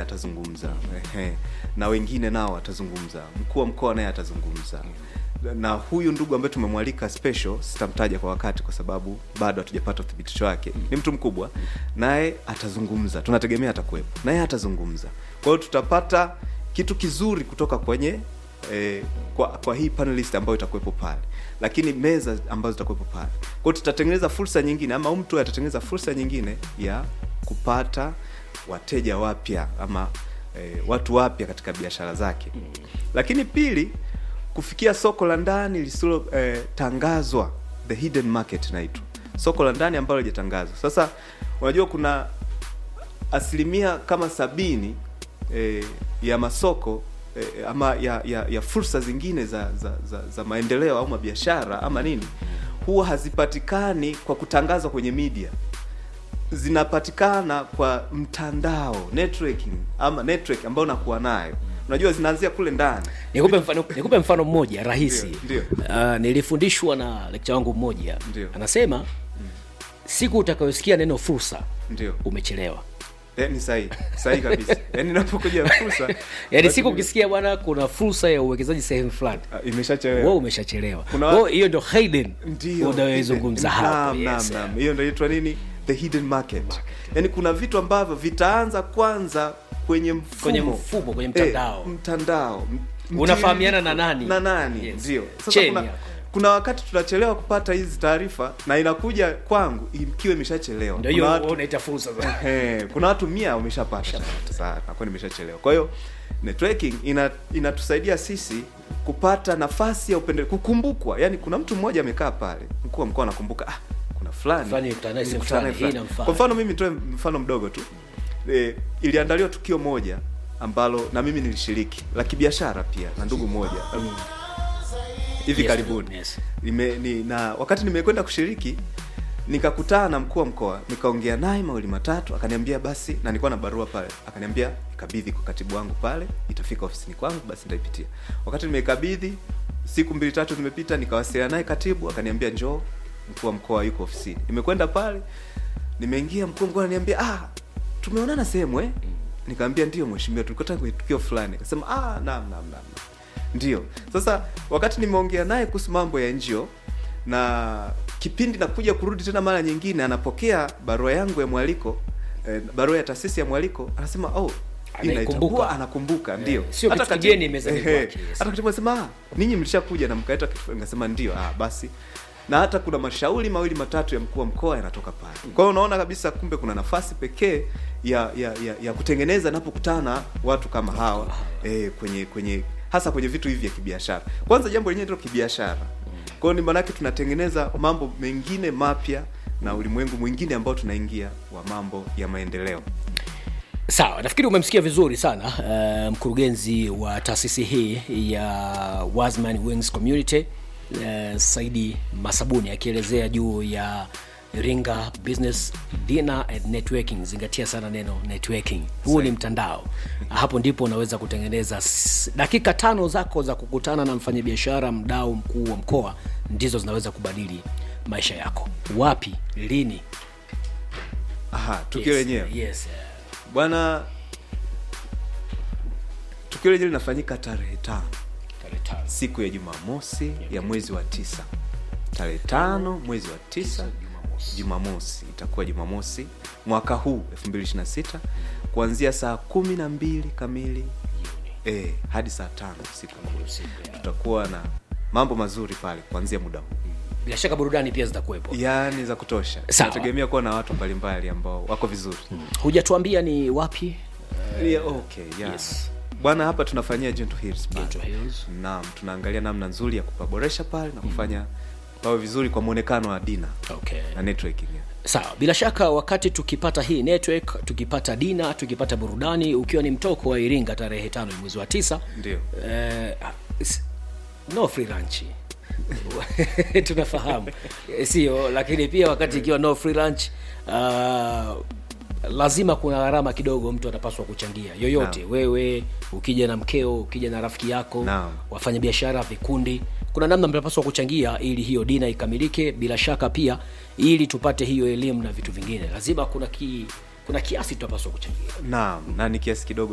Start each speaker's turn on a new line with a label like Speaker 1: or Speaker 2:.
Speaker 1: atazungumza Ehe. na wengine nao atazungumza mkuu wa mkoa naye atazungumza na huyu ndugu ambaye tumemwalika special sitamtaja kwa wakati kwa sababu bado hatujapata uthibitisho wake ni mtu mkubwa naye atazungumza tunategemea atakuwepo naye atazungumza kwa hiyo tutapata kitu kizuri kutoka kwenye eh, kwa, kwa hii panelist ambayo itakuwepo pale lakini meza ambazo zitakuwepo pale kwa hiyo tutatengeneza fursa nyingine ama mtu atatengeneza fursa nyingine ya kupata wateja wapya ama eh, watu wapya katika biashara zake lakini pili kufikia soko la ndani lisilo eh, tangazwa the hidden market inaitwa soko la ndani ambalo lijatangazwa sasa unajua kuna asilimia kama sabini eh, ya masoko eh, ama ya, ya, ya fursa zingine za, za, za, za maendeleo au mabiashara ama nini huwa hazipatikani kwa kutangazwa kwenye media zinapatikana kwa mtandao networking ama network ambayo unakuwa nayo unajua zinaanzia kule ndani
Speaker 2: nikupe mfano, nikupe mfano mmoja rahisi
Speaker 1: Ndio,
Speaker 2: uh, nilifundishwa na lekcha wangu mmoja
Speaker 1: Ndio.
Speaker 2: anasema siku utakayosikia neno fursa
Speaker 1: ndio
Speaker 2: umechelewa
Speaker 1: eh, ni sahihi sahihi kabisa yaani inapokuja fursa
Speaker 2: yaani
Speaker 1: basi
Speaker 2: siku
Speaker 1: ni-
Speaker 2: ukisikia bwana kuna fursa ya uwekezaji sehemu fulani
Speaker 1: Ah, imeshachelewa
Speaker 2: wewe umeshachelewa
Speaker 1: Kuna
Speaker 2: Kwa hiyo
Speaker 1: watu-
Speaker 2: hiyo ndo hidden
Speaker 1: ndio
Speaker 2: unayoizungumza
Speaker 1: hidden.
Speaker 2: hapo
Speaker 1: Naam,
Speaker 2: yes.
Speaker 1: naam, naam. hiyo ndio inaitwa nini the hidden market yaani kuna vitu ambavyo vitaanza kwanza kwenye mfumo
Speaker 2: Kwenye mfumo, kwenye mtandao.
Speaker 1: eh, mtandao M-
Speaker 2: Unafahamiana na
Speaker 1: mtiririko.
Speaker 2: nani?
Speaker 1: na nani
Speaker 2: Yes.
Speaker 1: ndio sasa
Speaker 2: Chain
Speaker 1: kuna,
Speaker 2: yako.
Speaker 1: kuna wakati tunachelewa kupata hizi taarifa na inakuja kwangu ikiwa imeshachelewa
Speaker 2: ndio
Speaker 1: Kuna
Speaker 2: hiyo
Speaker 1: watu-
Speaker 2: wewe unaita fursa sasa.
Speaker 1: Ehe, kuna watu mia wameshapata sasa nakuwa nimeshachelewa kwa hiyo networking ina inatusaidia sisi kupata nafasi ya upende kukumbukwa yani kuna mtu mmoja amekaa pale mkuu wa mkoa anakumbuka ah, kuna fulani
Speaker 2: Fulani nilikutana naye sehemu
Speaker 1: nilikutana naye
Speaker 2: fulani, hii
Speaker 1: fulani.
Speaker 2: inamfaa.
Speaker 1: kwa mfano mimi nitoe mfano mdogo tu e, iliandaliwa tukio moja ambalo na mimi nilishiriki la kibiashara pia na ndugu mmoja hivi
Speaker 2: Yes,
Speaker 1: karibuni
Speaker 2: yes.
Speaker 1: nime, ni, na wakati nimekwenda kushiriki nikakutana na mkuu wa mkoa nikaongea naye mawili matatu akaniambia basi na nilikuwa na barua pale akaniambia kabidhi kwa katibu wangu pale itafika ofisini kwangu basi nitaipitia wakati nimeikabidhi siku mbili tatu zimepita nikawasiliana naye katibu akaniambia njoo mkuu wa mkoa yuko ofisini nimekwenda pale nimeingia mkuu wa mkoa ananiambia ah tumeonana sehemu eh nikamwambia ndio mheshimiwa tulikutana kwenye tukio fulani akasema ah naam naam naam naam." ndio sasa wakati nimeongea naye kuhusu mambo ya njio na kipindi nakuja kurudi tena mara nyingine anapokea barua yangu ya mwaliko eh, barua ya taasisi ya mwaliko anasema oh hii
Speaker 2: Anaikumbuka.
Speaker 1: naitambua, anakumbuka ndio
Speaker 2: sio
Speaker 1: Hata
Speaker 2: kitu
Speaker 1: katibu-
Speaker 2: kigeni mezani
Speaker 1: ehe,
Speaker 2: kwake, yes.
Speaker 1: hata katibu anasema ah, ninyi mlishakuja na mkaeta kitu fulani." nikasema ndio ah basi na hata kuna mashauri mawili matatu ya mkuu wa mkoa yanatoka pale kwa hiyo unaona kabisa kumbe kuna nafasi pekee ya ya, ya ya kutengeneza napokutana watu kama hawa eh, kwenye kwenye hasa kwenye vitu hivi vya kibiashara kwanza jambo lenyewe ndio kibiashara kwa hiyo ni maanake tunatengeneza mambo mengine mapya na ulimwengu mwingine ambao tunaingia wa mambo ya maendeleo
Speaker 2: sawa nafikiri umemsikia vizuri sana uh, mkurugenzi wa taasisi hii ya Wasman Wings Community uh, Saidi Masabuni akielezea juu ya Iringa Business Dinner and Networking. Zingatia sana neno networking, huu ni mtandao. Hapo ndipo unaweza kutengeneza s- dakika tano zako za kukutana na mfanyabiashara mdau mkuu wa mkoa, ndizo zinaweza kubadili maisha yako. Wapi, lini?
Speaker 1: aha tukio
Speaker 2: Yes,
Speaker 1: lenyewe
Speaker 2: yes,
Speaker 1: bwana tukio lenyewe linafanyika tarehe tano
Speaker 2: tarehe tano.
Speaker 1: siku ya jumamosi ya mwezi wa tisa tarehe tano mwezi wa tisa jumamosi itakuwa jumamosi mwaka huu 2026 kuanzia saa kumi na mbili kamili eh, hadi saa tano usiku tutakuwa na mambo mazuri pale kuanzia muda huu
Speaker 2: bila shaka burudani pia zitakuwepo
Speaker 1: yaani za kutosha
Speaker 2: Sawa.
Speaker 1: nategemea kuwa na watu mbalimbali ambao wako vizuri
Speaker 2: hujatuambia ni wapi
Speaker 1: yeah, okay, yeah.
Speaker 2: yes.
Speaker 1: bwana hapa tunafanyia Gentle Hills pale.
Speaker 2: Gentle Hills.
Speaker 1: naam tunaangalia namna nzuri ya kupaboresha pale na kufanya pawe vizuri kwa mwonekano wa dina
Speaker 2: okay.
Speaker 1: na networking yeah.
Speaker 2: sawa bila shaka wakati tukipata hii network tukipata dina tukipata burudani ukiwa ni mtoko wa iringa tarehe tano ya mwezi wa tisa
Speaker 1: ndio
Speaker 2: eh, s- no free lunch tunafahamu Eh, sio lakini pia wakati ikiwa no free lunch uh, lazima kuna gharama kidogo mtu atapaswa kuchangia yoyote
Speaker 1: Naam.
Speaker 2: wewe ukija na mkeo ukija na rafiki yako
Speaker 1: Naam.
Speaker 2: wafanya biashara vikundi kuna namna mnapaswa kuchangia ili hiyo dina ikamilike bila shaka pia ili tupate hiyo elimu na vitu vingine lazima kuna ki, kuna kiasi tutapaswa kuchangia
Speaker 1: naam na ni kiasi kidogo